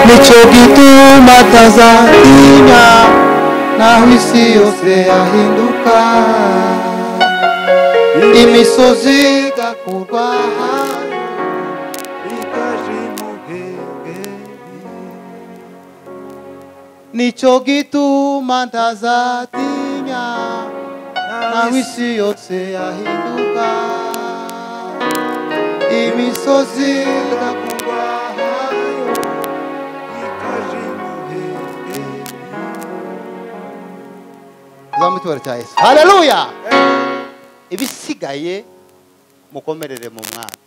nico gituma tinya naho isi yose yahinduka imisozi igakurwa nico gituma ntazatinya naho isi yose yahinduka imisozi igakurwa zamu icyubahiro cya yesu haleluya ibisigaye mukomerere mu mwami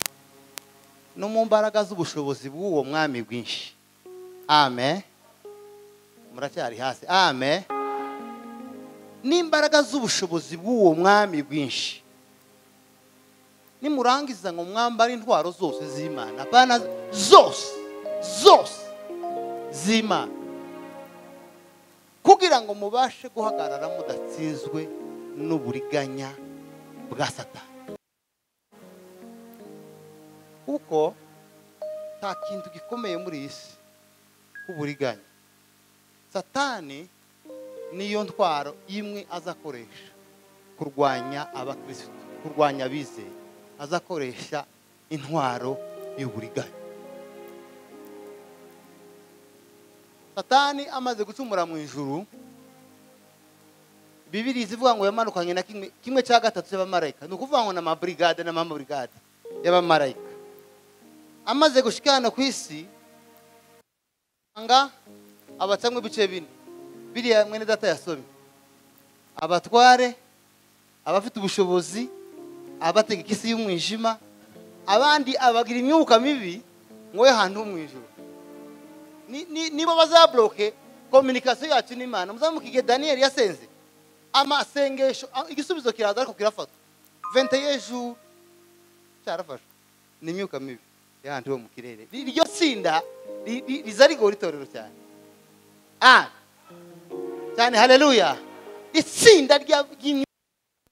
no mu mbaraga z'ubushobozi bw'uwo mwami bwinshi amen muracyari hasi amen n'imbaraga z'ubushobozi bw'uwo mwami bwinshi nimurangiza ngo mwambare intwaro zose z'imana bana zose zose z'imana kugira ngo mubashe guhagarara mudatsinzwe n'uburiganya bwa satani kuko nta kintu gikomeye muri iyi si k'uburiganya satani niyo ntwaro imwe azakoresha kurwanya abakirisitu kurwanya abizeye azakoresha intwaro y'uburiganya satani amaze gucumura mu ijuru bibiri zivuga ngo yamanukanye na kimwe kimwe cya gatatu y'abamarayika ni ukuvuga ngo ni amaburigade n'amaburigade y'abamarayika amaze gushikana ku isi usanga abacamo ibice bine biriya mwene data yasomye abatware abafite ubushobozi abategeka isi y'umwijima abandi abagira imyuka mibi ngo we hantu ho mu ijuru ni- ni- nibo bazabloke kominikasiyo yacu n'imana muzamukige daniyeli yasenze amasengesho a- igisubizo kiraza ariko kirafatwa vente y'ejo cyarafashwe ni imyuka mibi y'ahandi ho mu kirere Ri- iryo tsinda ri- ri- riza rigora itorero cyane ah cyane haleluya itsinda rya- ry'imyuka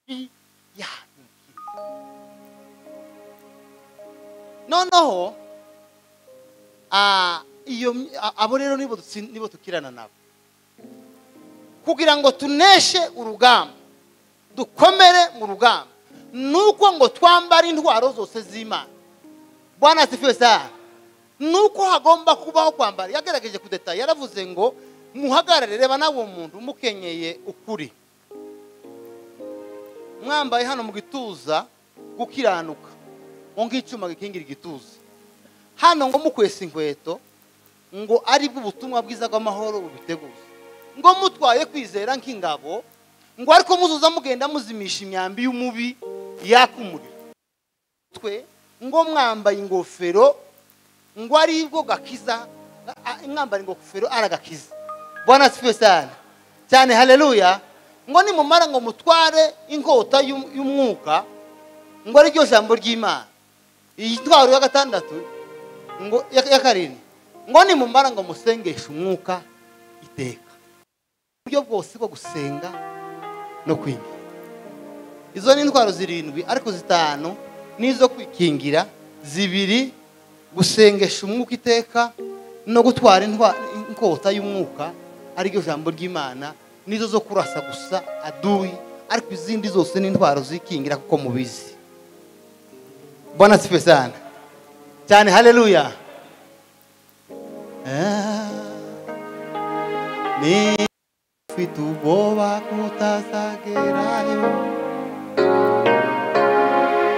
mibi y'ahantu mu kirere noneho Ah, iyo my- a- abo rero nibo dutsi- nibo tukirana nabo kugira ngo tuneshe urugamba dukomere mu rugamba nuko ngo twambare intwaro zose z'imana bwana asifiwe saa nuko hagomba kubaho kwambara yagerageje kudeta yaravuze ngo muhagarare reba nawe uwo muntu mukenyeye ukuri mwambaye hano mu gituza gukiranuka ngo ng'icyuma gikingira igituza hano ngo mukwesa inkweto ngo aribwo ubutumwa bwiza bw'amahoro bubiteguza ngo mutwaye kwizera nk'ingabo ngo ariko muzuza mugenda muzimisha imyambi y'umubi yaka umuriro twe ngo mwambaye ingofero ngo aribwo gakiza a- a- mwambaye ingofero aragakiza bwana sifiwe cyane cyane haleluya ngo nimumara ngo mutware inkota y'um- y'umwuka ngo ariryo jambo ry'imana iyi ntwaro ya gatandatu ngo ya ya karindwi ngo nimumara ngo musengeshe umwuka iteka uburyo bwose bwo gusenga no kwinjira izo ni intwaro zirindwi ariko zitanu n'izo kwikingira zibiri gusengesha umwuka iteka no gutwara intwa- inkota y'umwuka ariryo jambo ry'imana n'izo zo kurasa gusa aduyi ariko izindi zose ni intwaro zikingira kuko mubizi bona sife sana cyane haleluya Ah, ni ufite ubwoba ko utazagerayo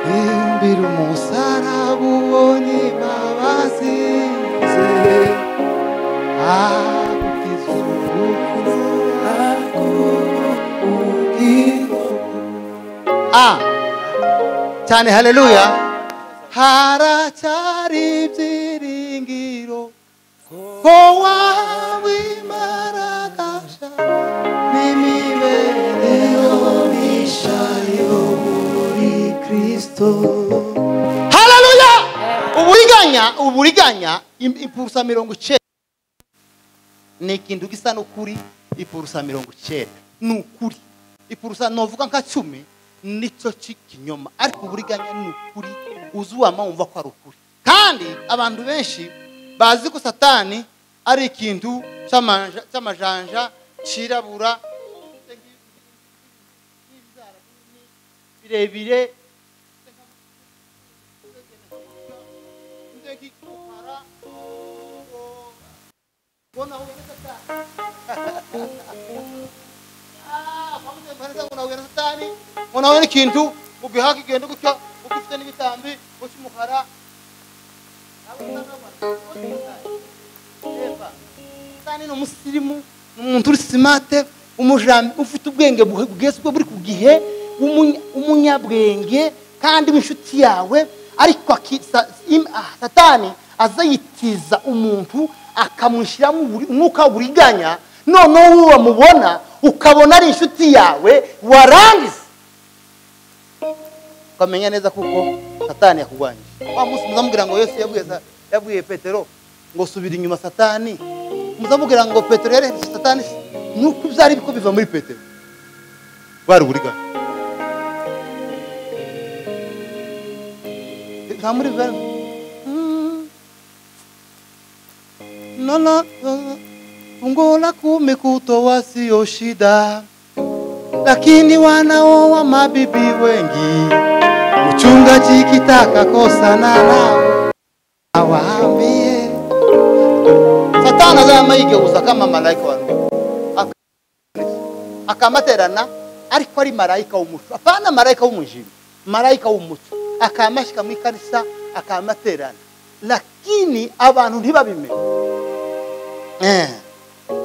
imbira umusaraba ubonye imbabazi ze agukiza urupfu Ah, cyane haleluya haracyari ibyiringiro ko wabimaragasha n'imibereho mishayo muri kristo haleluya uburiganya uburiganya im- impurusa mirongo icyenda ni ikintu gisa n'ukuri ipurusa mirongo icyenda ni ukuri ipurusa novuga nka cumi nicyo kinyoma ariko uburiganya ni ukuri uzuwama wumva ko ari ukuri kandi abantu benshi bazi ko satani ari ikintu cy'amanja- cy'amajanja cyirabura birebire ubona aho ugeze ata- Ah, kwa mtu mpaniza kuna huyo na satani unawe n'ikintu ugihaka igenda gutya ugifite n'ibitambi ukimukara satani ni umusirimu ni umuntu uri simate umujambi ufite ubwenge buhe- bugeze ubwo buri ku gihe w'umunya- w'umunyabwenge kandi w'inshuti yawe ariko aki- sa- im- ah, satani aza yitiza umuntu akamushyiramo uburi- umwuka w'uburiganya noneho wowe wamubona ukabona ari inshuti yawe warangiza ukamenya neza kuko satani yakurwanyije wa munsi muzamubwira ngo yesu yabwiye sa- yabwiye petero ngo subira inyuma satani muzamubwira ngo petero yarebye satani ni uko byari biko biva muri petero bwari uburiganya nta muri bwa nono ungola kumekuto wasio shida lakini wanao wa mabibi wengi mchungaji kitaka kosana nao awaambie satani azama yigeuza kama malaika wa Nuhu. Aka- akamaterana ariko ari malaika w'umuco apana malaika w'umujima malaika w'umuco akamashyika mu ikarisa akamaterana lakini abantu ntibabimenye Eh.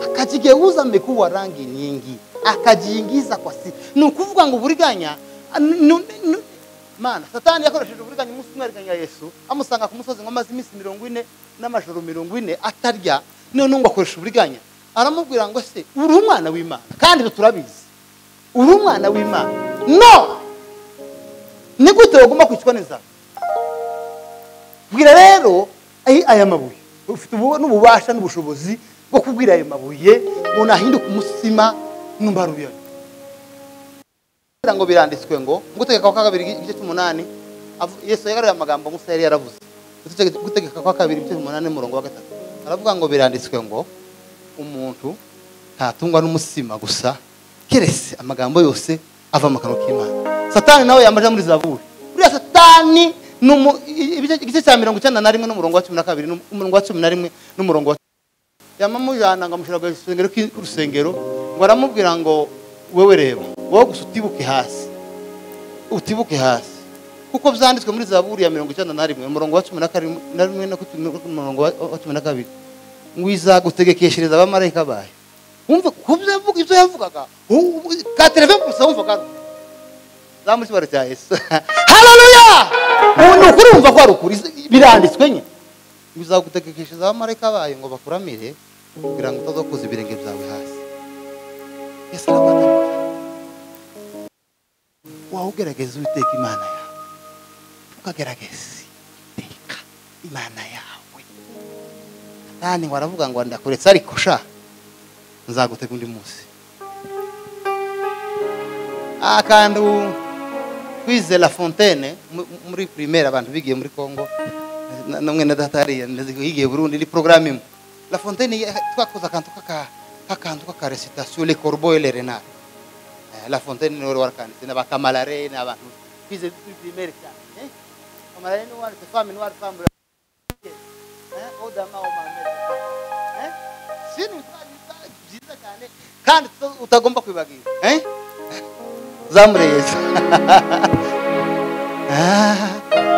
akajigeuza mbikuwa rangi nyingi akajiingiza kwa si ni ukuvuga ngo uburiganya nu- nu- nu- mana satani yakoresheje uburiganya umunsi umwe ariganya yesu amusanga ku musozi ngo amaze iminsi mirongo ine n'amajoro mirongo ine atarya noneho ngo akoresha uburiganya aramubwira ngo se uri umwana w'imana kandi ibyo turabizi uri umwana w'imana no ni gute wagomba kwicwa n'inzara bwira rero ay- aya mabuye ufite ubu- n'ububasha n'ubushobozi bwo kubwira ayo mabuye ngo nahinduke umusima numva rubiyoni ngo biranditswe ngo gutegeka kwa kabiri igice cy'umunani avu- yesu yagaruye amagambo musa yari yaravuze Gutegeka- gutegeka kwa kabiri igice cy'umunani umurongo wa gatatu aravuga ngo biranditswe ngo umuntu ntatungwa n'umusima gusa keretse amagambo yose ava mu kanwa k'imana satani nawe yamaja muri zaburi buriya satani ni umu- i- ibice- igice cya mirongo icyenda na rimwe n'umurongo wa cumi na kabiri n'um- umurongo wa cumi na rimwe n'umurongo wa yamamujana ngo amushyira ku rusengero k'i- ku rusengero ngo aramubwira ngo wowe reba wowe gusa utibuke hasi utibuke hasi kuko byanditswe muri zaburi ya mirongo icyenda na rimwe umurongo wa cumi na karindwi- na rimwe no ku cumi umurongo wa wa cumi na kabiri ngo izagutegekeshereza abamarayika bayo wumva ku byo yavuga ibyo yavugaga u- u- ka telefone gusa wumvaga zamu cyibaro cya yesu haleluya ubu ni ukuri wumva ko ari ukuri biranditswe nye ngo izagutegekeshereza abamarayika bayo ngo bakuramire kugira ngo utazakuza ibirenge byawe hasi yesu arabaga wawe ugerageza uwiteka imana yawe ukagerageza iteka imana yawe kandi ngo aravuga ngo ndakuretse ariko sha nzagutega undi munsi akantu twize la fontaine mu- mu- muri primaire abantu bigiye muri congo na- na mwene data yariya ndazi ko yigiye burundi ni programme imwe la fontaine ya- twakoze akantu k'aka- k'akantu k'akaresitation le corbeau et le renard Eh, la fontaine ni wari wakanditse n'abakamalare n'abantu twize muri primaire cyane eh? kamalare ni wanditse femme ni wari femme eh? odama omamete eh? sini byiza cyane kandi tuta- utagomba kwibagira eh? zamureza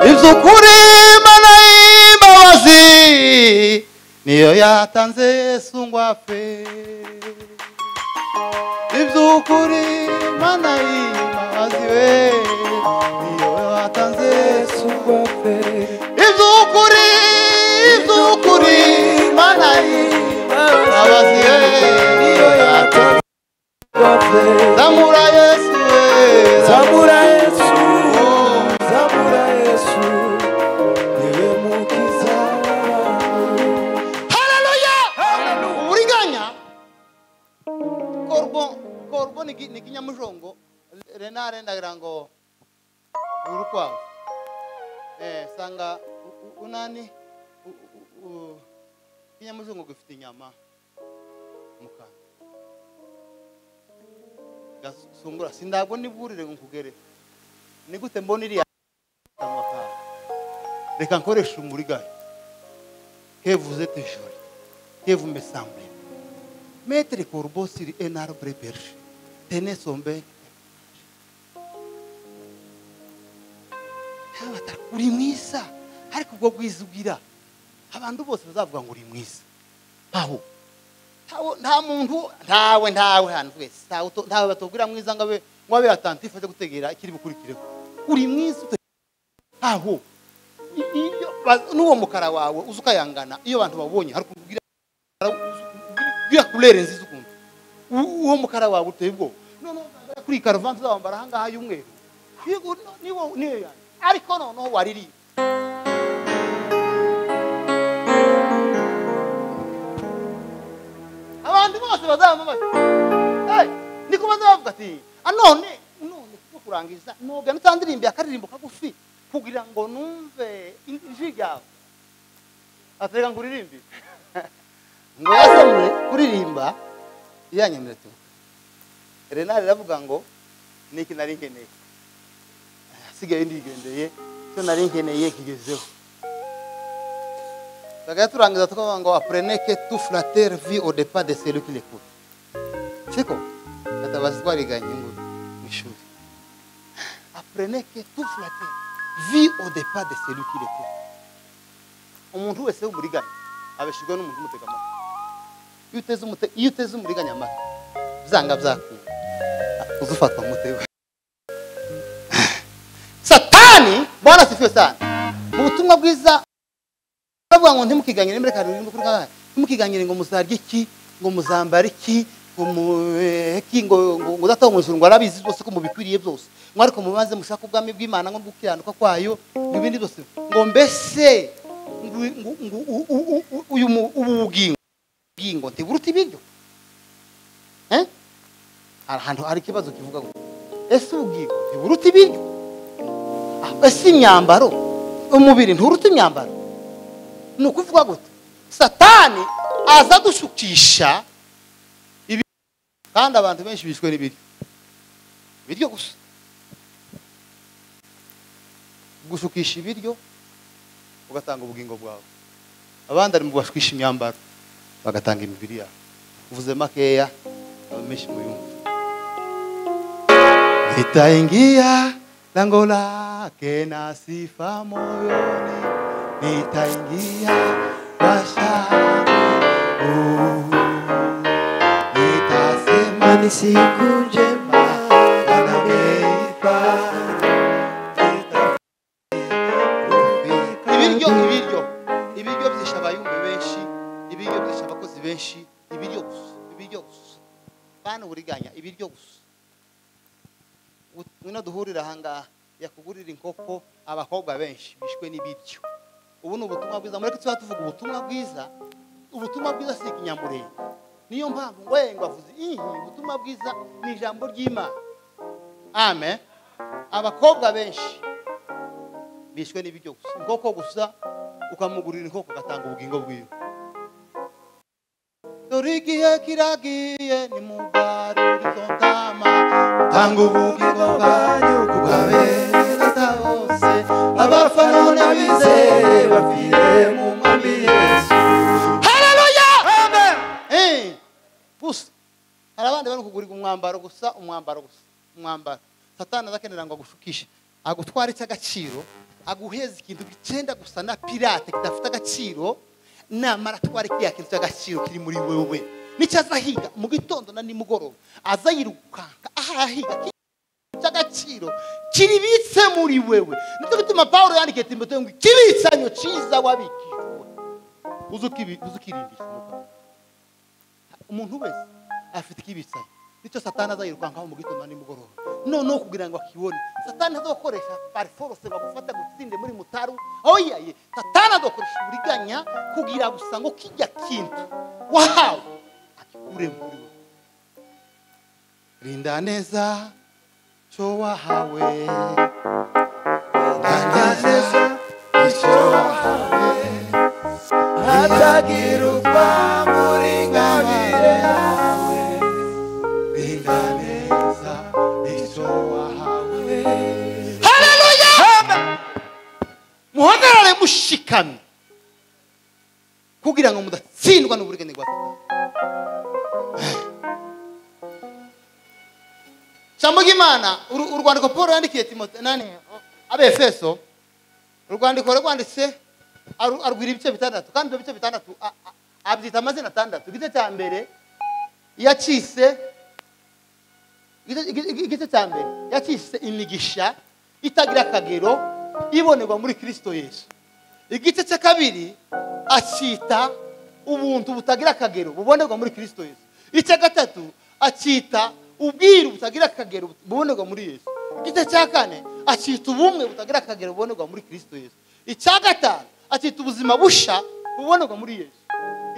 iby'ukuri imana y'imbabazi niyo yatanze yesu ngo apfe iby'ukuri imana y'imbabazi we niyo yatanze yesu ngo apfe iby'ukuri iby'ukuri imana y'imbabazi we niyo yatanze zamura yesu we Zabura Yesu, Oh. Zabura Yesu, niwe mukiza w'abantu. haleluya uburiganya korbo korbo ni ki- ni kinyamujongo renare ndagira ngo urukwavu eh sanga u- u- unani u- u- u- ikinyamuzungu gifite inyama mu kanwa gasungura sindabwo niburire ngo nkugere ni gute mbona iriya kanwa kawe reka nkoreshe umurigari hevuze tejori hevume samble metere korbosiri enarbre berge tene sombe Abatara, uri mwiza ariko ubwo bwiza ugira abantu bose bazavuga ngo uri mwiza aho Ntawe- nta muntu ntawe ntawe hano twese ntawe uto- ntawe batubwira mwiza ngo abe ngo abe atantisife ajya gutegera ikiri bukurikireho uri mwiza ute- ntaho I- iyo ba- n'uwo mukara wawe uzi ukayangana iyo abantu babonye hari ukuntu ugira uriya kurere nziza ukuntu U- uwo mukara wawe uteye ubwoba noneho uzagera kuri iyi karuvati uzawambara ahangaha y'umweru Yego, no- ni wowe- ni wowe yanjye. ariko noneho waririye abantu bose bazamamaza Eh, niko bazavuga ati anone none kuko kurangiza nogana utandirimbe akaririmbo kagufi kugira ngo numve in- ijwi ryawe atereka ngo uririmbe ngo yasamure kuririmba yanyemerera ati renari aravuga ngo niki nari nkeneye asigaye ndigendeye cyo nari nkeneye nkigezeho Bagaya turangiza tukavuga ngo apurene ke tu furatere vi odepa de seri kirekure siko gatabazi twariganye ngo mu ishuri apurene ke tu furatere vi odepa de seri kirekure umuntu wese w'umuriganya abeshejwe n'umuntu umutega amatwi iyo uteze umute- iyo uteze umuriganya amatwi byanga byakunda uza ufatwa mutego satani bwana sifiwe sana mu butumwa bwiza bavuga ngo ntimukiganyire mbere kandi ngo kuri kangahe ntimukiganyire ngo muzarye iki ngo muzambare iki ngo mu eh, iki ngo ngo ngo data wo mu ijuru ngo arabizi byose ko mubikwiriye byose ngo ariko mubanze mushaka ubwami bw'Imana ngo gukiranuka kwayo n'ibindi byose ngo mbese ngo ngo ngo u- u- u- u- uyu mu- ubu bugingo bugingo ntiburuta ibiryo eh hari ahantu hari ikibazo kivuga ngo ese ubugingo ntiburuta ibiryo Ah, ese imyambaro umubiri nturuta imyambaro ni ukuvuga gute satani aza dushukisha ibi- kandi abantu benshi bishwe n'ibiryo ibiryo gusa gushukisha ibiryo ugatanga ubugingo bwawe abandi ari mu bashukisha imyambaro bagatanga imibiri yabo uvuze makeya aba menshi mu yumva nitaingia lango lake na sifa moyoni nitaingia bashani nitasema Mani siku njema Bwana ameipa ibiryo ibiryo ibiryo byishe abayumbi benshi ibiryo byishe abakozi benshi ibiryo gusa ibiryo gusa bana uburiganya ibiryo gusa Gut- ngwino duhurira ahangaha yakugurira inkoko abakobwa benshi bishwe n'ibiryo ubu ni ubutumwa bwiza mureke tuba tuvuga ubutumwa bwiza ubutumwa bwiza si ikinyamurenge niyo mpamvu ngo ngo avuze ihi ubutumwa bwiza ni ijambo ry'imana amen abakobwa benshi bishwe n'ibiryo gusa inkoko gusa ukamugurira inkoko ugatanga ubugingo bwiwe dore igihe kiragiye nimugarure izo ntama tanga ubugingo bwanyu ku bw'abenereza bose abafana n'abizeye bapfire mu mwami yesu haleluya amen Eh, gusa hari abandi bari kugurira umwambaro gusa umwambaro gusa umwambaro satani azakenera ngo agushukishe agutware icy'agaciro aguheze ikintu gicenda gusa na pirate kidafite agaciro namara atwara kiriya kintu cy'agaciro kiri muri wewe nicyo azahiga mu gitondo na nimugoroba aza yirukanka ahahiga cy'agaciro kiribitse muri wewe nicyo gituma paul yandikiye timoteyo ngo ikibicanyo cyiza wabikijwe uze ukibi- uze ukirindisha umugabo umuntu wese afite ikibicaye nicyo satani azayirukankaho mu gitondo nimugoroba noneho kugira ngo akibone satani azakoresha pariforose ngo agufate agutsinde muri mutaru aho yaye satani azakoresha uburiganya kugira gusa ngo kijya kintu wahawe akikure muri we rinda neza cyo wahawe rinda neza Atakirupa ikamyo kugira ngo mudatsindwa n'uburiganya bwa satani ijambo ry'imana uru- urwandiko paul yandikiye timote nani abefeso urwandiko rwanditse aru- arwira ibice bitandatu kandi ibyo bice bitandatu a- a- abyita amazina atandatu igice cya mbere yacise igice- igice igice cya mbere yacise imigisha itagira akagero ibonerwa muri kirisito yesu igice cya kabiri acyita ubuntu butagira akagero bubonerwa muri kirisito yesu icya gatatu acyita ubwiru butagira akagero bubonerwa muri yesu igice cya kane acyita ubumwe butagira akagero bubonerwa muri kirisito yesu icya gatanu acyita ubuzima busha bubonerwa muri yesu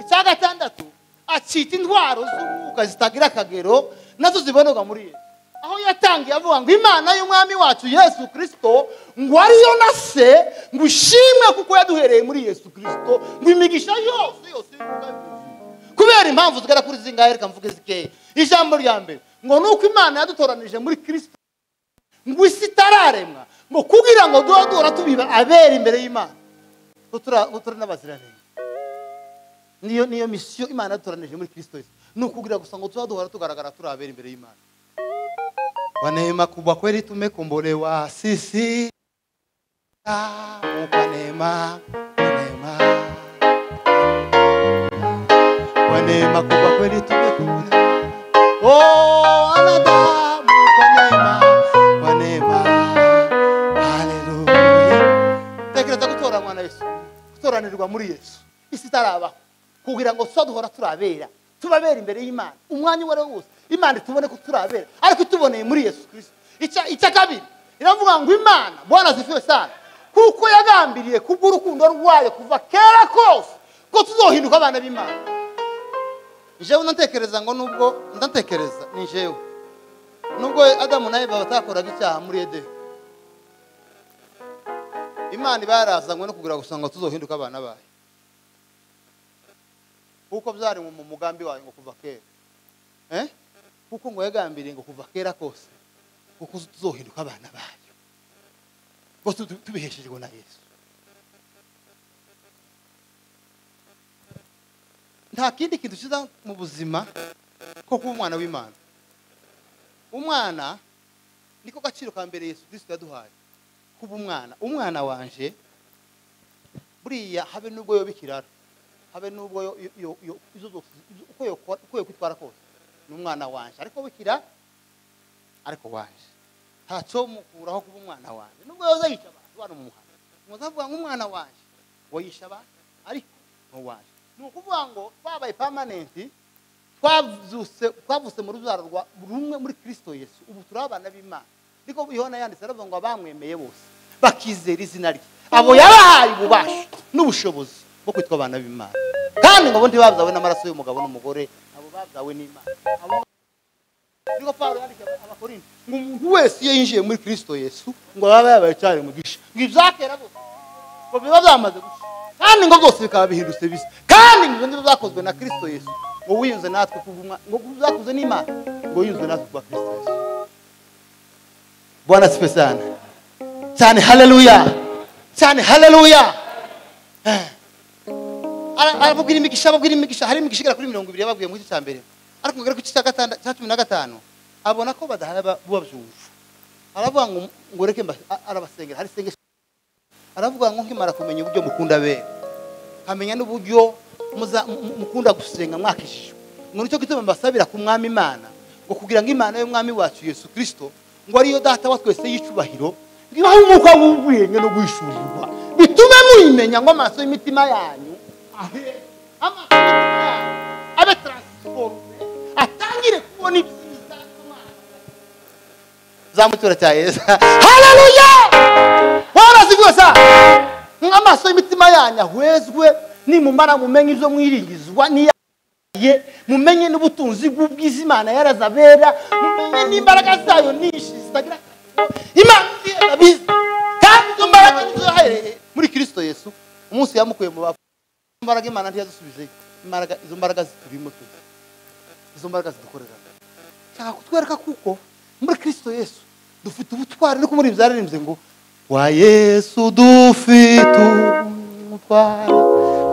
icya gatandatu acyita intwaro z'umwuka zitagira akagero nazo zibonerwa muri yesu aho yatangiye avuga ngo imana y'umwami wacu yesu kirisito ngo ariyo na se ngo ushimwe kuko yaduhereye muri yesu kirisito ngo imigisha yose yose y'umwuka y'ubuzima. kubera impamvu zigera kuri zingahe reka mvuge zikeya ijambo rya mbere ngo ni uko imana yadutoranije muri kirisito ngo isi itararemwa ngo kugira ngo duhora duhora tubiba abera imbere y'imana ngo tura- ngo turi n'abaziranenge niyo niyo misiyo imana yadutoranije muri kirisito yesu ni ukugira gusa ngo tuba duhora tugaragara turi abera imbere y'imana kwa neema kubwa kweli tumekombolewa sisi Ah, kwa neema kwa neema kwa neema kubwa kweli tumekombolewa oh wanadamu kwa neema kwa neema haleluya tekereza gutora mwana yesu gutoranirwa muri yesu isi itarabaho kugira ngo tuba duhora turabera tubabera imbere y'imana umwanya uwo ari wo wose imana itubone ko turabera ariko ituboneye muri yesu kirisito Icya- icya kabiri iravuga ngo imana bwana zifiwe sana kuko yagambiriye kubw'urukundo rwayo kuva kera kose ko tuzohinduka abana b'imana jewe ndatekereza ngo nubwo ndatekereza ni jewe nubwo adamu na eva batakoraga icyaha muri edeni imana iba yarazanywe no kugira gusa ngo tuzohinduke abana bayo kuko byari mu mugambi wayo ngo kuva kera Eh? kuko ngo yagambiriye ngo kuva kera kose kuko tuzohinduka abana bayo ngo tu- tubiheshejwe na yesu nta kindi kintu kiza mu buzima ko kuba umwana w'imana umwana niko gaciro ka mbere yesu kirisito yaduhaye kuba umwana umwana wanje buriya habe n'ubwo yoba ikiraro habe n'ubwo yo- yo- yo- yo- izo zose izo- uko yokora- uko yokwitwara kose ni umwana wanje ariko bukira ariko wanje ntacyo mukuraho kuba umwana wanje nubwo yoza yica abantu bari mu muhanda muzavuga ngo umwana wanje ngo yisha abantu ariko ni uwanje ni ukuvuga ngo twabaye pamanenti twavuse twavuse mu rubyaro rwa rumwe muri kirisito yesu ubu turi abana b'imana niko yohana yanditse aravuga ngo abamwemeye bose bakizera izina rye abo yabahaye ububasha n'ubushobozi bwo kwitwa abana b'imana kandi ngo bo ntibabyawe n'amaraso y'umugabo n'umugore abo babyawe n'imana abo niko pawulo yandikiye abakorinto ngo umuntu wese iyo yinjiye muri kirisito yesu ngo yaba yabaye cyari umugisha ngo ibyakera bose ngo biba byamaze gusa kandi ngo byose bikaba bihindutse bisa kandi ngo ibyo ngibyo byakozwe na kirisito yesu ngo wiyunze natwe kuva umwa- ngo byakozwe n'imana ngo wiyunze natwe kuva kirisito yesu bwana sipe sana cyane haleluya cyane haleluya Eh. Ara- arababwira imigisha ababwira imigisha hari imigisha igera kuri mirongo ibiri yababwiye mu gice cya mbere ariko ngera ku gice cya gatanda- cya cumi na gatanu abona ko badahari aba- babyumva aravuga ngo ngo reke mba- a- arabasengera hari isengesho aravuga ngo nkimara kumenya uburyo mukunda bera nkamenya n'uburyo muza- mu- mu- mukunda gusenga mwakishijwe ngo nicyo gituma mbasabira ku mwami imana ngo kugira ngo imana y'umwami wacu yesu kirisito ngo ariyo data wa twese y'icubahiro ngo ibahe umwuka w'ubwenge no guhishurwa bitume muyimenya ngo amaso y'imitima yanyu ahere amaso y'imitima yanyu abe taransiforume atangire kubona ibyiza by'Imana zamutura cya yesu haleluya bwana zigiwe sana nk'amaso y'imitima yanyu ahwezwe nimumara mumenye ibyo mwiringizwa n'iya ye mumenye n'ubutunzi bw'ubwiza imana yarazabera mumenye n'imbaraga zayo nyinshi zitagira akamaro. imana izi yabizi kandi izo mbaraga nizo yahereye muri kirisito yesu umunsi yamukuye mu bapfu Izo imbaraga imana ntiyazisubijeyo imbaraga izo mbaraga ziturimo tuzi izo mbaraga zidukorera nshaka kutwereka kuko muri kirisito yesu dufite ubutwari no kumuri byararimbye ngo wa yesu dufite kumutwara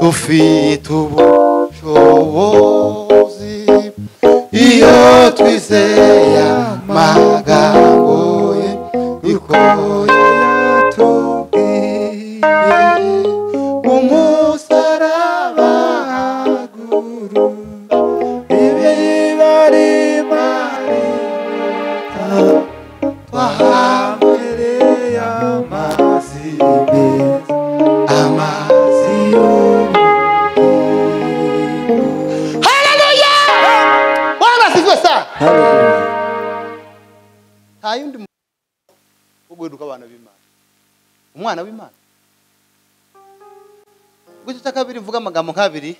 dufite ubushobozi iyo twizeye amagambo ye bikoye tubwiye umusaraba haguru twahambereye amazi meza amazi y'ubukungu haleluya bwana asifiwe sana nta yundi muntu wo guheruka abana b'imana umwana w'imana gutyo cya kabiri mvuga amagambo nk'abiri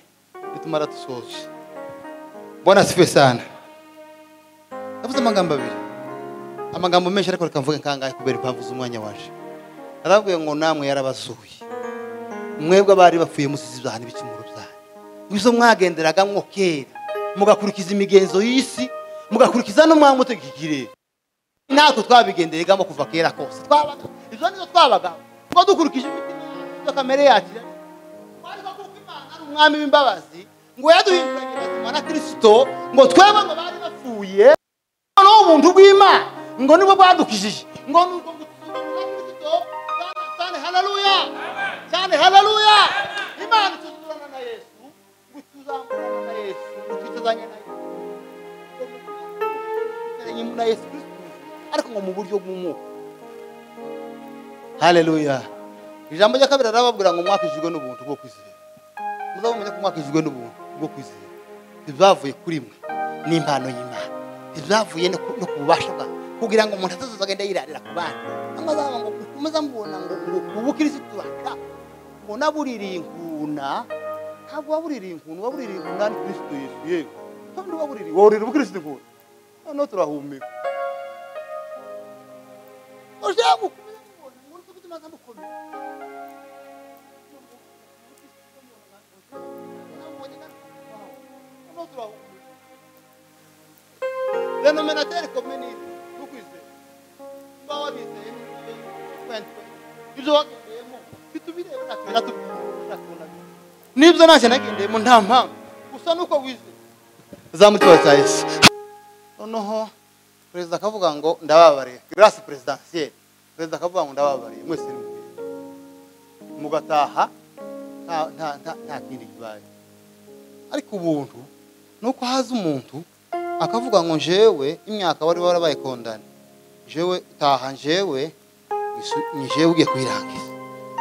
bitumara dusoje bwana asifiwe sana navuze amagambo abiri amagambo menshi ariko reka mvuge kangahe kubera impamvu z'umwanya waje narababwiye ngo namwe yarabasuye mwebwe abari bapfuye musize ibyaha n'ibicumuro byanyu mwizo mwagenderaga mwo kera mugakurikiza imigenzo y'isi mugakurikiza no mwamutegekire natwe twabigenderegamo kuva kera kose twabaga ibyo nizo twabaga tuba dukurikije imitima yacu na kamere yacu ariko kuko imana ari umwami w'imbabazi ngo yaduhinduranye bazima na kirisito ngo twebwe ngo bari bapfuye noneho ubuntu bw'imana ngo nibwo bwadukijije ngo ni ubwo gutuzuza na kirisito cyane cyane haleluya cyane haleluya imana ituzuzurana na yesu ngo ituzamurane na yesu ngo twituzanye na yesu tuzanye na yesu kirisito ariko ngo mu buryo bw'umwuka haleluya ijambo rya kabiri arababwira ngo mwakijijwe n'ubuntu bwo kwizera muzabumenya ko mwakijijwe n'ubuntu bwo kwizera ntibyavuye kuri mwe ni impano y'imana ntibyavuye no ku no ku bubasha bwawe kugira ngo umuntu atazaza agenda yirarira ku bana cyangwa azaba ngo ukomeza mubona ngo ngo ubu kirisitu waca ngo nabuririye inkuna ntabwo wabuririye inkuna wabuririye inkuna ni kirisitu yesu yewe kandi wabuririye waburira ubukirisitu inkuna noneho turahumeka ushaka gukomeza kumubona ngo uri gutuma azamukomera renomenateri kominiti tukwizeye tuba wabizeye twentwe ibyo wagendeyemo bitubirebe natwe natubyunamye n'ibyo ntacyo nagendeyemo nta mpamvu gusa nuko wizeye zamutima cya yesu noneho perezida akavuga ngo ndababariye grasi perezidansiyeri perezida akavuga ngo ndababariye mwese nimubwire mugataha nta- nta- nta- nta kindi kibaye ariko ubuntu ni uko haza umuntu akavuga ngo njewe imyaka wari warabaye kondana jewe taha njewe isu- ni jewe ugiye kuyirangiza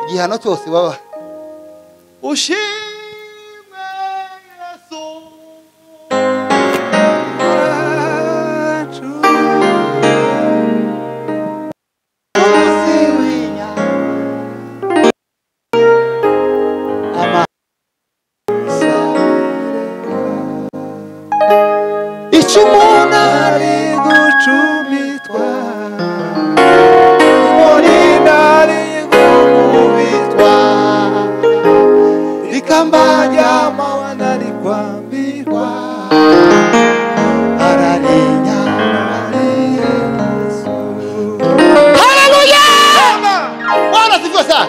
igihano cyose waba ushimwe yesu umunsi w'inyama icyo umuntu ari gucumitwa umurinda ari gukubitwa rikamba ry'amawa nari kwambirwa ararinya haleluya bwana sivyo sana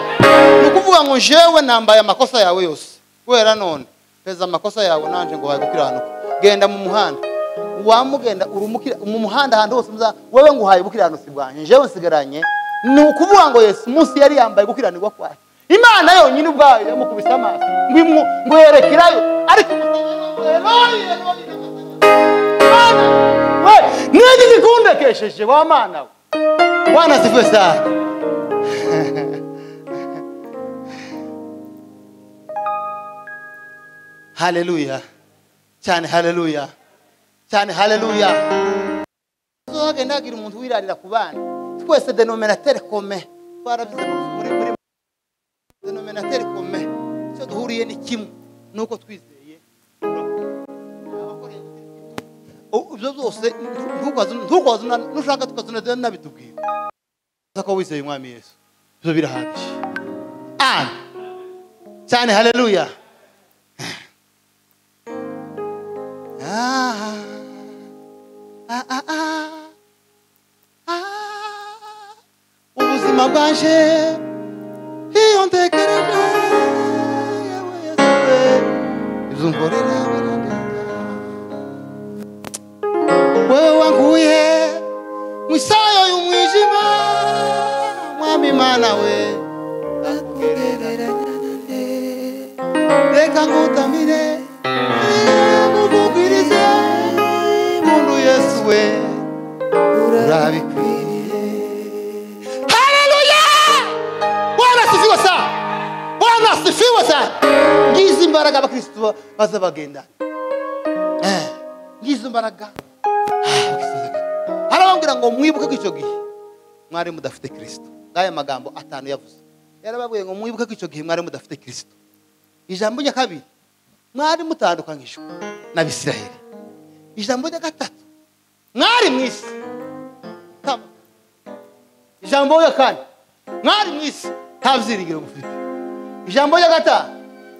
ni ukuvuga ngo jewe nambaye amakosa yawe yose kubera none peza amakosa yawe nanje ngo wagukiranuka genda mu muhanda wamugenda urumukira mu muhanda ahantu hose muza wewe ngo uhaye ubukiranusi bwanjye jewe nsigaranye ni ukuvuga ngo yesu munsi yari yambaye gukiranirwa kwayo imana yonyine ubwayo yamukubise amaso ngo imu- ngo yerekerayo ariko eloyi eloyi Mana, we niki gikundekesheje wa mana we bwana sifiwe sana haleluya cyane haleluya cyane haleluya tuzagenda hagira umuntu wirarira ku bana twese denominatere kome twarabize muri muri denominatere kome icyo duhuriye ni kimwe ni uko twizeye U- ibyo byose ntukaze- ntukaze una- nushaka tukazana nabitubwira Uza ko wizeye umwami yesu ibyo birahagije Amen. cyane haleluya Ah, ah, ah, ah, ah. ubuzima bwanje iyo ntekereje wewe wanguye mwisayo y'umwijima mwami mana we reka ngutamire ngukugwirize muntu yesu we urabikwiriye haleluya bwana asifiwe sana bwana asifiwe sana ngizi imbaraga abakristo baza bagenda Eh, ngizi imbaraga harababwira ngo mwibuke ko icyo gihe mwari mudafite kirisito ngaya magambo atanu yavuze yarababwiye ngo mwibuke ko icyo gihe mwari mudafite kirisito ijambo rya kabiri mwari mutandukanyijwe n'abisiraheli ijambo rya gatatu mwari mu isi Tama. ijambo rya kane mwari mu isi nta byiringiro mufite ijambo rya gatanu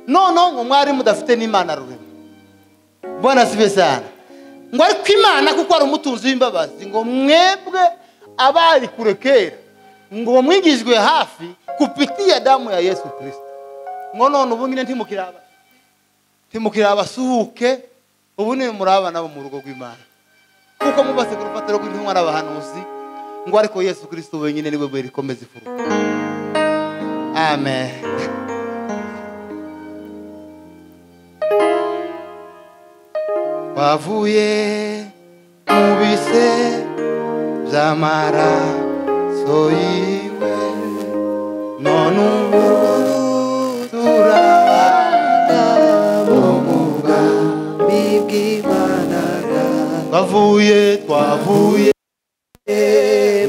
noneho ngo mwari mudafite n'imana rurema mbona sibe sana ngo ariko imana kuko ari umutunzi w'imbabazi ngo mwebwe abari kure kera ngo mwigijwe hafi kupitia damu ya yesu kirisito ngo none ubu nyine ntimukiraba ntimukirabasuhuke ubu ni murabana bo mu rugo rw'imana kuko mubatse ku rufatiro rw'intumwa n'abahanuzi ngo ariko yesu kirisito wenyine niwe buye rikomeza ifuruka amen wavuye mu bise by'amaraso yiwe none ubu turabana bo mu bwami bw'imana twavuye twavuye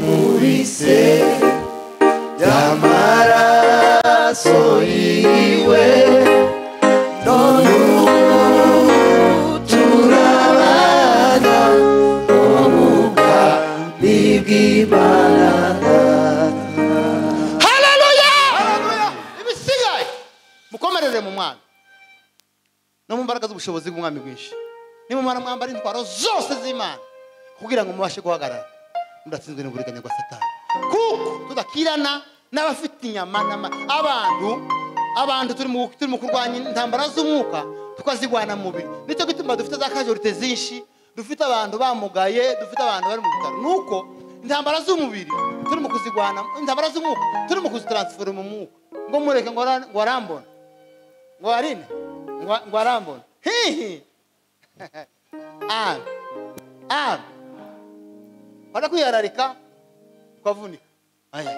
mu bise by'amaraso yiwe none ubu turabana ubwami bw'imana ibisigaye mukomerere mu mwana no mu mbaraga z'ubushobozi bw'umwami bwinshi nimumara mwambara intwaro zose z'imana kugira ngo mubashe guhagarara mudatsinzwe n'uburiganya bwa satani kuko tudakirana n'abafite inyama n'ama abantu abantu turi mu turi mu kurwanya intambara z'umwuka tukazigwana mu mubiri nicyo gituma dufite za kajorite zinshi dufite abantu bamugaye dufite abantu bari mu bitaro nuko intambara z'umubiri turi mu kuzigwana intambara z'umwuka turi mu kuzitaransifora mu mwuka ngo mureke ngo ara- ngo arambona ngo arine ngo ngo arambona hihi Ami. Ami. Wada kwihararika tukavunika. Aya.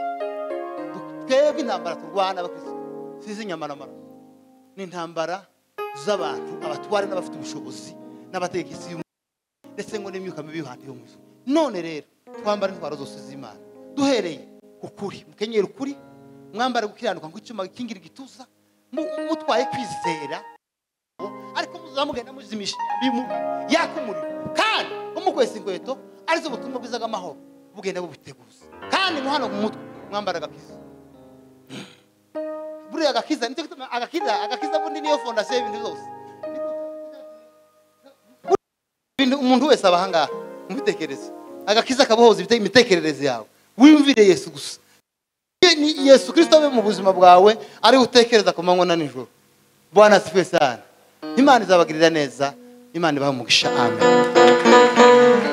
Du- Twebwe intambara turwana abakristo sizi inyama n'amaraso. Ni intambara z'abantu abatware n'abafite ubushobozi n'abategetsi y'umwuka ndetse ngo n'imyuka mibi y'uhandi yo mu isi. None rero twambara intwaro zose z'Imana. Duhereye ku kuri, mukenyera ukuri, mwambara gukiranuka nk'icyuma kingira igituza, mu- mutwaye kwizera ariko muzamugenda muzimisha bimu- yaka umuriro kandi umukwesa inkweto arizo butumwa bwiza bw'amahoro bugenda bubiteguza kandi muhano ku mutwe mwambara agakiza buriya agakiza nicyo gituma agakiza agakiza bundi niyo fondasiyo y'ibintu byose Ibintu- umuntu wese aba ahangaha mubitekereze agakiza kabohoza ibite- imitekerereze yawe wimvire yesu gusa Ye- ni yesu kirisito abe mu buzima bwawe ariwe utekereza ku manywa na nijoro bwana asifiwe sana imana izabagirira neza imana ibaha umugisha amen